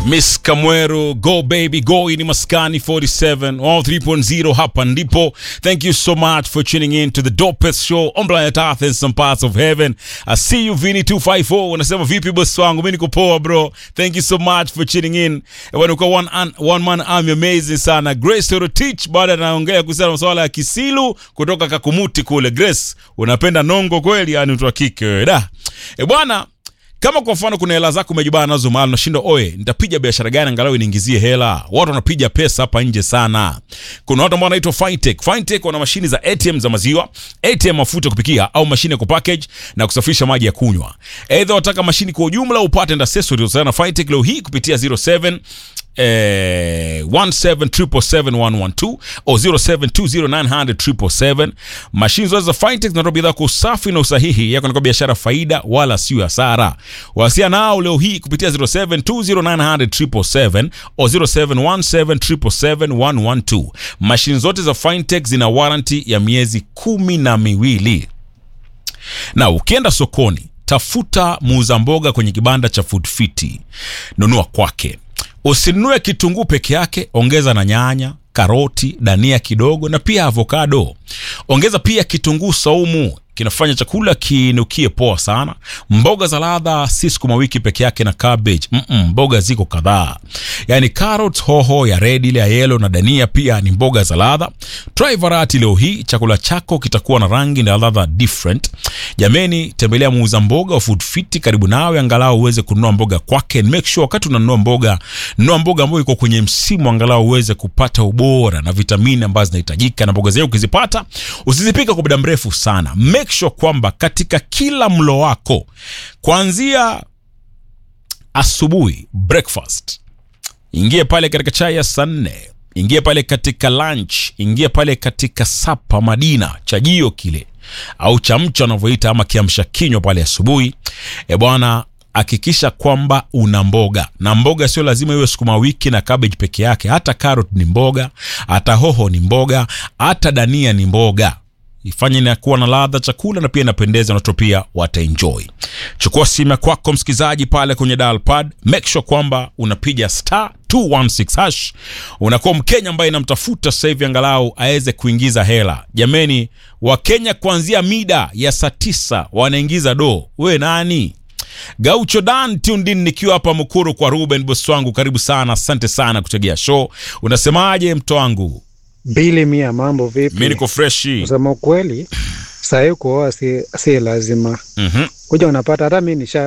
Miss Kamweru, go baby go. Hii ni Maskani 47 all 3.0, hapa ndipo. Thank you so much for tuning in to the dopest show on planet Earth and some parts of heaven. I see you Vini 254 unasema vipi boss wangu, mimi niko poa bro. Thank you so much for tuning in. Bwana uko one, an, one man army amazing sana. Grace to teach baada anaongea kuhusiana na masuala ya kisilu kutoka Kakumuti kule. Grace, unapenda nongo kweli? Yani mtu wa kike wewe. Da. E bwana kama kwa mfano kuna hela zako umejibana nazo mahali unashinda, oye, nitapiga biashara gani angalau iniingizie hela? Watu wanapiga pesa hapa nje sana. Kuna watu ambao wanaitwa Fintech. Fintech wana mashini za ATM za maziwa, ATM mafuta kupikia au mashine ya kupackage na kusafirisha maji ya kunywa. Aidha wataka mashini kwa ujumla upate na accessories na Fintech leo hii kupitia 07 eh, 177771112 au 0720900777. Mashine zote za Fintech zinatoa bidhaa kwa usafi na usahihi yako na kwa biashara faida wala sio hasara. Wasiliana nao leo hii kupitia 0720900777 au 0717771112. Mashine zote za Fintech zina warranty ya miezi kumi na miwili na ukienda sokoni tafuta muuza mboga kwenye kibanda cha Food Fiti, nunua kwake. Usinunue kitunguu peke yake, ongeza na nyanya, karoti, dania kidogo na pia avokado. Ongeza pia kitunguu saumu, kinafanya chakula kinukie poa sana. Mboga za ladha si sukuma wiki peke yake na cabbage. Mm -mm, mboga ziko kadhaa, yaani carrot, hoho ya red, ile ya yellow na dania pia ni mboga za ladha. Try variety leo hii, chakula chako kitakuwa na rangi na ladha different. Jameni, tembelea muuza mboga wa Food Fit karibu nawe, angalau uweze kununua mboga kwake. Make sure wakati unanunua mboga, nunua mboga ambayo iko kwenye msimu, angalau uweze kupata ubora na vitamini ambazo zinahitajika, na mboga zenyewe ukizipata usizipika kwa muda mrefu sana. Make sure kwamba katika kila mlo wako kuanzia asubuhi breakfast, ingie pale katika chai ya saa nne, ingie pale katika lunch, ingie pale katika sapa madina, chajio kile au chamcha wanavyoita ama kiamsha kinywa pale asubuhi. E bwana, hakikisha kwamba una mboga na mboga sio lazima iwe sukuma wiki na cabbage peke yake. Hata carrot ni mboga, hata hoho ni mboga, hata dania ni mboga ifanye inakuwa na ladha chakula na pia inapendeza, na watu pia wataenjoy. Chukua simu ya kwako msikilizaji, pale kwenye dial pad, make sure kwamba unapiga star 216 hash. Unakuwa Mkenya ambaye inamtafuta sasa hivi angalau aweze kuingiza hela. Jameni, Wakenya kuanzia mida ya saa tisa wanaingiza do. We nani? Gaucho Dan Tundin nikiwa hapa Mukuru kwa Ruben boss wangu, karibu sana, asante sana kutegea show. Unasemaje mto wangu? Bili mia, mambo vipi? Mimi niko freshi. Kusema ukweli, sahii kuoa si, si lazima Mhm. kuja unapata, hata mi nisha